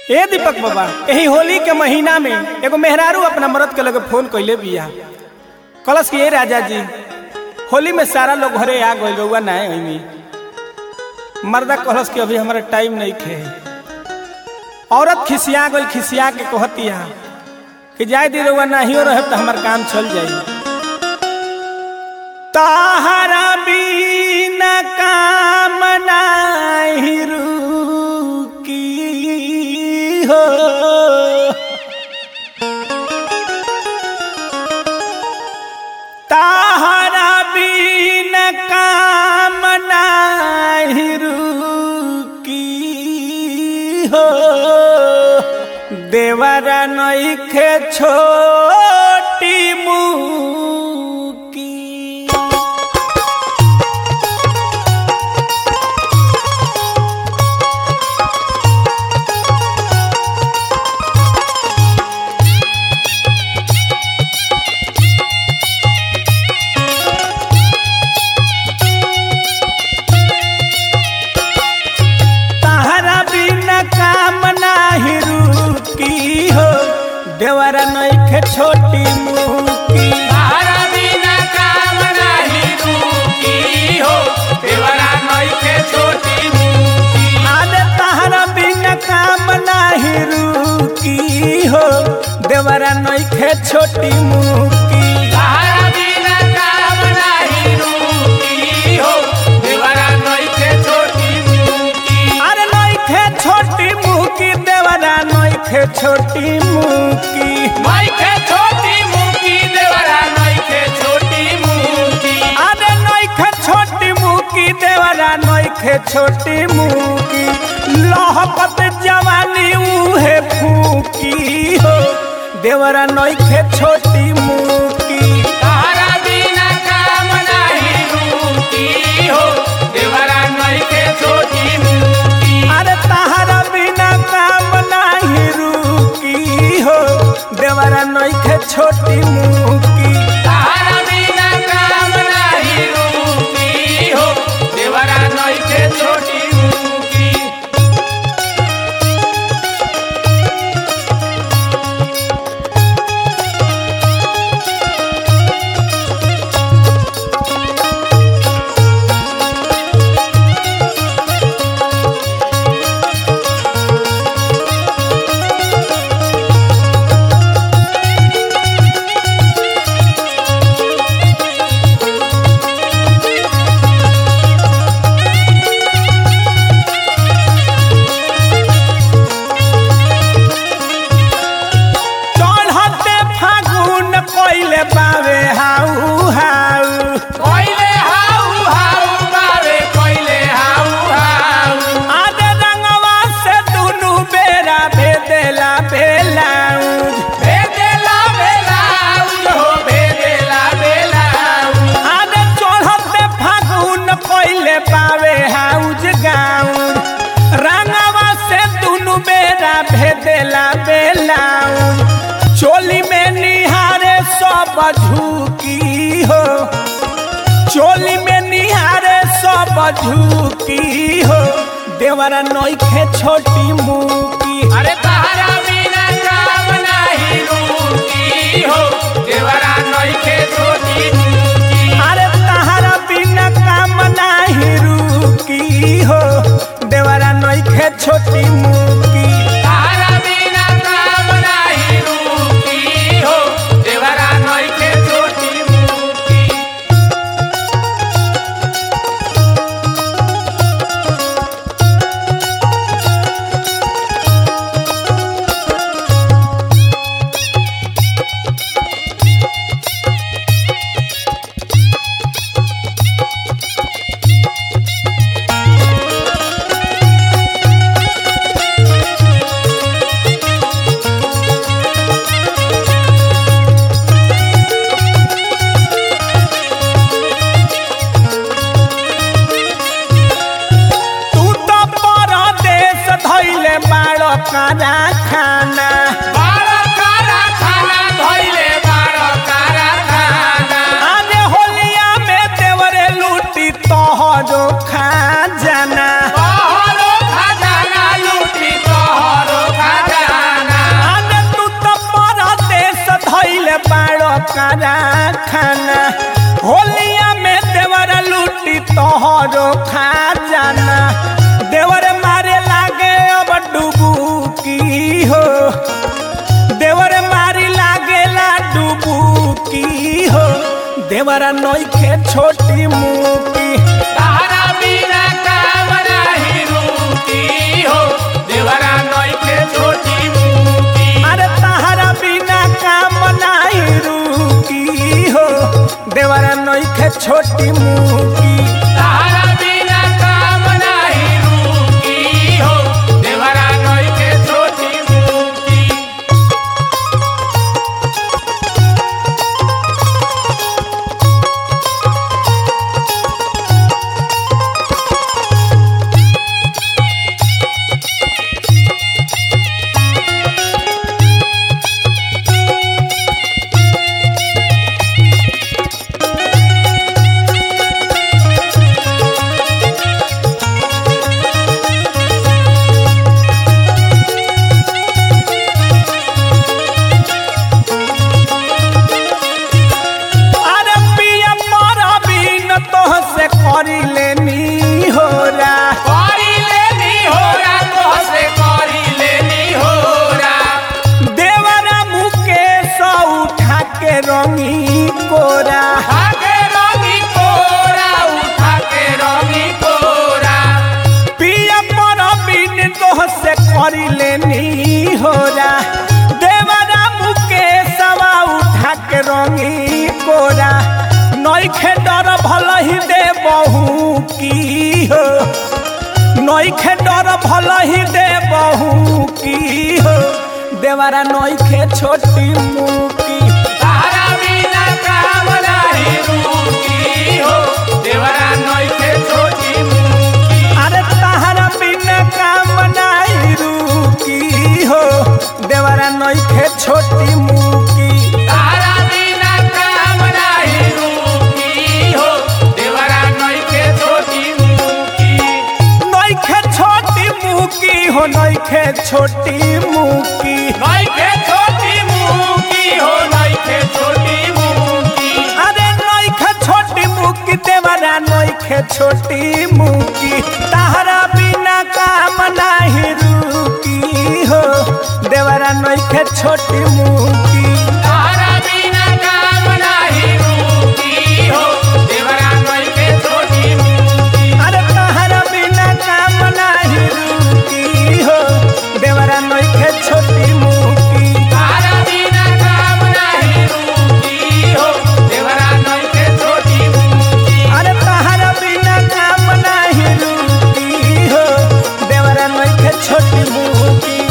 ए दीपक बाबा यही होली के महीना में एगो मेहरारू अपना मरद के लगे फोन कैले बिया कलश के ए राजा जी होली में सारा लोग घरे आ गइल रउआ ना ओइमी मर्दा कलश के अभी हमारा टाइम नहीं खे औरत खिसिया गइल खिसिया के कहतिया कि जाय दी रउआ नाहियो रहे तो हमार काम चल जाई ताहरा बिना काम नाही रुकी हो ताहरा बिना काम नाही रुकी हो देवरा नइखे छोटी मुकी ताहरा बिना काम नाही रुकी हो देवरा नइखे छोटी मुकी तारा बिना काम नाही रुकी हो देवरा नइखे छोटी मुकी आदे ताहरा बिना काम नाही रुकी हो देवरा नइखे छोटी मुकी तारा बिना काम नाही रुकी हो देवरा नइखे छोटी मुकी अरे नइखे छोटी मुकी देवरा नइखे छोटी मुकी नइखे छोटी मुकी देवरा नइखे छोटी मुकी अरे नइखे छोटी मुकी देवरा नइखे छोटी मुकी लहपत जवानी उहे फूकी हो देवरा नइखे छोटी मुकी तारा बिना काम नाही रुकी हो देवरा नइखे छोटी मुकी अरे ताहरा बिना काम नाही रुकी हो देवरा नइखे छोटी मुकी तारा बिना काम नाही रुकी हो देवरा नइखे छोटी मुकी चढ़ते फागुन पहिले बावे हाउ हाउ कोइले हाउ हाउ बारे कोइले हाउ हाउ आदे रंगवा से दुनु बेरा भेदेला बेलाउज भेदेला बेलाउज हो भेदेला बेलाउज आदे चढ़ते फागुन पहिले बावे हाउज गाउज रंगवा से दुनु बेरा भेदेला बेलाउज चोली में निहारे सब झुकी हो चोली में निहारे सब झुकी हो देवरा नइखे छोटी मुकी अरे तारा बिना काम नाही रुकी हो देवरा नइखे छोटी मुकी अरे तहरा बिना काम नाही रुकी हो देवरा नइखे छोटी मुकी तारा बिना काम नाही रुकी हो देवरा नइखे छोटी मुकी तू तो परदेश धैले बाड़ काना खाना बारा कारा खाना धइले बारा कारा खाना आने होलिया में देवरे लूटी तोहरो खा जाना तोहरो खजाना लूटी तोहरो खजाना कारा खाना होलिया में देवर लूटी तोहरो खा जाना देवर मारे लागे अब डुबुकी हो देवर मारी लागेला डुबुकी हो देवरा नइखे छोटी मुकी तारा बिना काम नाही रूती हो देवरा नइखे छोटी मुकी अरे तहरा बिना काम नाही रुकी हो देवरा नइखे छोटी मुकी तारा बिना काम नाही रूती हो देवरा नइखे छोटी मुकी अरे पिया मोरा बिन तोह से करी लेनी हो रा करी लेनी होरा तोहसे करी लेनी होरा देवरा मुके सौ उठा के रंगी कोरा उठा के रंगी कोरा उठा के रंगी कोरा पिया मोरा बिन तोह से करी लेनी हो रा देवरा मुके सवा उठा के रंगी कोरा नइखे डर भल ही दे बहू की हो नइखे डर भल ही दे बहू की हो देवरा नइखे छोटी मुकी तारा बिना काम नाही रूती हो देवरा नइखे छोटी मुकी अरे तहरा बिना काम नाही रुकी हो देवरा नइखे छोटी मुकी तारा बिना काम नाही रूती हो देवरा नइखे छोटी मुकी नइखे छोटी मुकी हो नइखे छोटी मुकी नइखे छोटी मुकी हो नइखे छोटी मुकी अरे नइखे छोटी मुकी देवरा नइखे छोटी मुकी तहरा बिना काम नाही रुकी हो देवरा नइखे छोटी मुकी तारा बिना काम नाही रूती हो देवरा नइखे छोटी मुकी अरे तहरा बिना काम नाही रुकी हो देवरा नइखे छोटी मुकी तारा बिना काम नाही रूती हो देवरा नइखे छोटी मुकी अरे तहरा बिना काम नाही रुकी हो देवरा नइखे छोटी मुकी